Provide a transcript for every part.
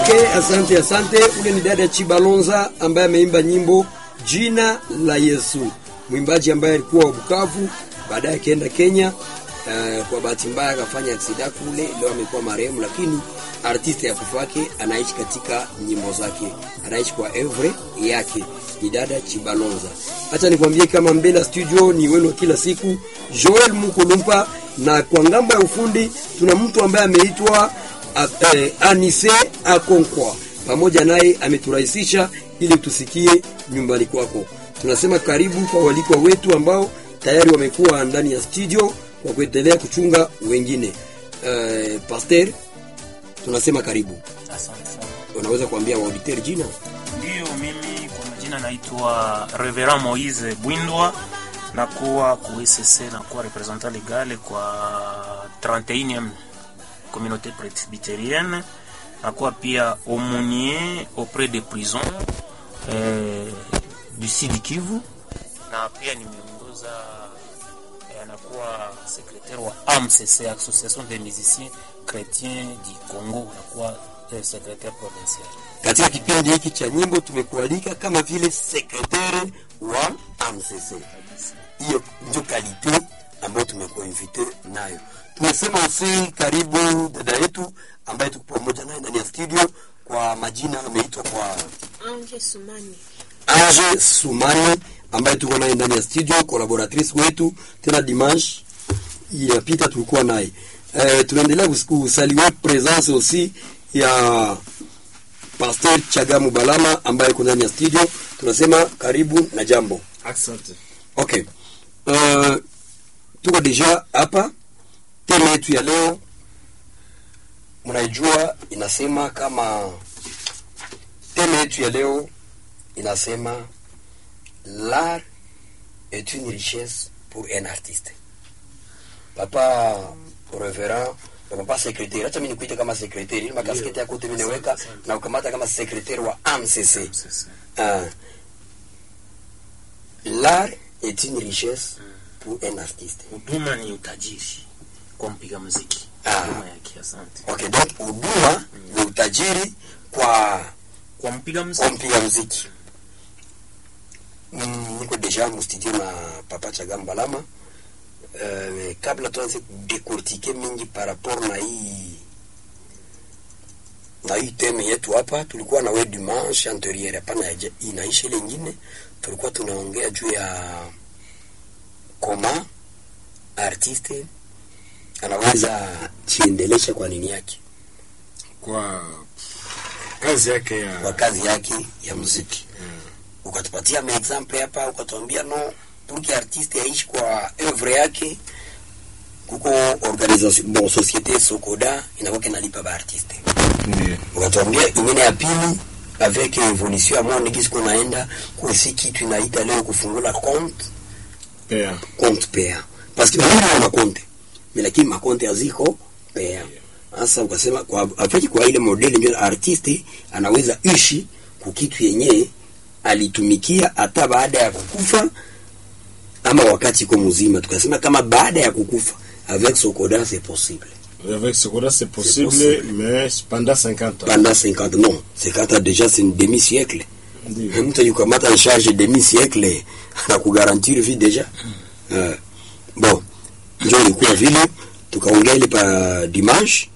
Okay, asante asante. Ule ni dada Chibalonza ambaye ameimba nyimbo jina la Yesu, mwimbaji ambaye alikuwa wa Bukavu, baadaye akaenda Kenya. Uh, kwa bahati mbaya akafanya aksida kule, leo amekuwa marehemu, lakini artiste ya kufa yake anaishi katika nyimbo zake, anaishi kwa evre yake. Ni dada Chibalonza. Acha nikwambie kama mbele studio ni wenu kila siku, Joel Mukulumpa, na kwa ngambo ya ufundi tuna mtu ambaye ameitwa eh, Anise Akonkwa, pamoja naye ameturahisisha ili tusikie nyumbani kwako. Tunasema karibu kwa walikwa wetu ambao tayari wamekuwa ndani ya studio kwa kuendelea kuchunga wengine. Uh, Pasteur, tunasema karibu. Asante sana. Unaweza kuambia waauditeur jina? Ndiyo, mimi kwa majina naitwa Reverend Moise Bwindwa, nakuwa ku ECC, nakuwa representant legal kwa 31e communauté presbytérienne, nakuwa pia aumônier auprès des prisons eh, du Sud Kivu, na pia nimeongoza eh, nakuwa secrétaire wa AMCC, Association des musiciens chrétiens du Congo, nakuwa eh, secrétaire provincial. Katika kipindi hiki cha nyimbo tumekualika kama vile sekretari wa AMCC. Hiyo ndio kalite ambayo tumekuinvite nayo. Tumesema usi karibu dada yetu ambaye tuko pamoja naye ndani ya studio, kwa majina ameitwa kwa Ange Sumani. Ange Sumani ambaye tuko naye ndani ya studio, collaboratrice wetu tena dimanche iliyopita tulikuwa naye. Eh, tunaendelea kusaliwa presence aussi ya Pastor Chagamu Balama ambaye yuko ndani ya studio. Tunasema karibu na jambo. Asante. Okay. Uh, tuko deja hapa. Tema yetu ya leo mnaijua, inasema kama tema yetu ya leo inasema l'art est une richesse pour un artiste. Papa Reverend na papa secrétaire, acha mimi nikuite kama secrétaire, ili makasketi yako yote mimi naweka na ukamata kama secrétaire wa AMCC. Ah. L'art est une richesse pour un artiste. Huduma ni utajiri kwa mpiga muziki. Ah. Huduma yake, asante. Okay, donc huduma ni utajiri kwa Kwa mpiga kwa muziki mpiga muziki. Mm, niko deja mustudio na papa Chagamba Lama. Uh, kabla tuanze kudekortike mingi par rapport na hii na hii teme yetu hapa, tulikuwa na we dimanche anterieur, hapana ya- inaisha ile ingine, tulikuwa tunaongea juu ya koma artiste anaweza chiendelesha kwa nini yake Kwa kazi yake kwa ya kazi yake ya muziki ukatupatia maexample hapa, ukatuambia no pour artiste aishi kwa oeuvre yake, kuko organisation bon societe Sokoda inakuwa kinalipa ba artiste. ndiyo Ukatuambia ingine ya pili avec evolution ya mwana kisi kunaenda kusi kitu inaita leo kufungula compte pea compte pea parce que wengine wana compte mais lakini makonte haziko pea. Sasa ukasema kwa afiki kwa ile modeli ndio artiste anaweza ishi kukitu yenye alitumikia hata baada ya kukufa ama wakati iko mzima. Tukasema kama baada ya kukufa avec Sokoda c'est possible. avec ce qu'on a c'est possible, possible. mais pendant 50 ans Pendant 50 non, 50 ans déjà c'est une demi siècle. ndiyo mtu yukamata en charge demi siècle na kugarantir vie deja uh, bon njo ilikuwa vile tukaongea ile pa dimanche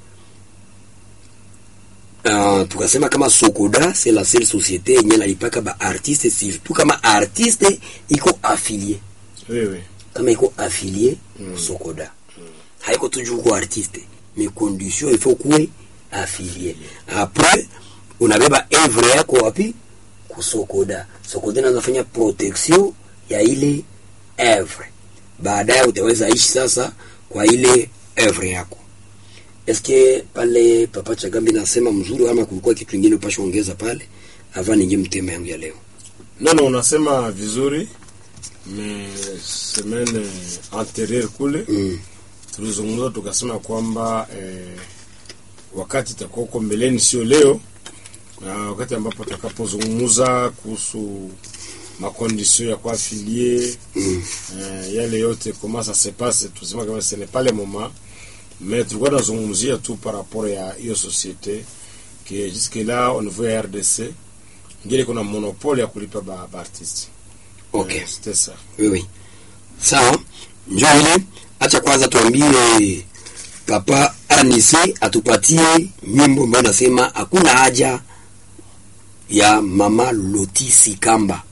uh, tukasema kama Sokoda c'est la seule société yenye nalipaka ba artiste surtout kama artiste iko affilié oui oui kama iko affilié mm. Sokoda haiko toujours ko artiste mais condition il faut kuwe affilié après unabeba œuvre yako wapi kusokoda sokoda inazofanya protection ya ile œuvre baadaye utaweza ishi sasa kwa ile œuvre yako eske pale papa chagambi nasema mzuri ama kulikuwa kitu kingine upasha ongeza pale ava ninge mtema yangu ya leo non non unasema vizuri mais semaine antérieure kule mm. tulizungumza tukasema kwamba eh, wakati itakuwa huko mbeleni sio leo na wakati ambapo tutakapozungumza kuhusu makondisio ya kuafilie Mm. eh, yale yote comment ça se passe tusema kama ce n'est pas le moment mais tulikuwa tunazungumzia tu par rapport ya hiyo societe que jusque là au niveau ya RDC ngine kuna monopole ya kulipa ba, ba artiste okay Eh, c'était ça oui, oui. sawa njo ile acha kwanza tuambie papa anise atupatie nyimbo ambayo nasema hakuna haja ya mama lotisi kamba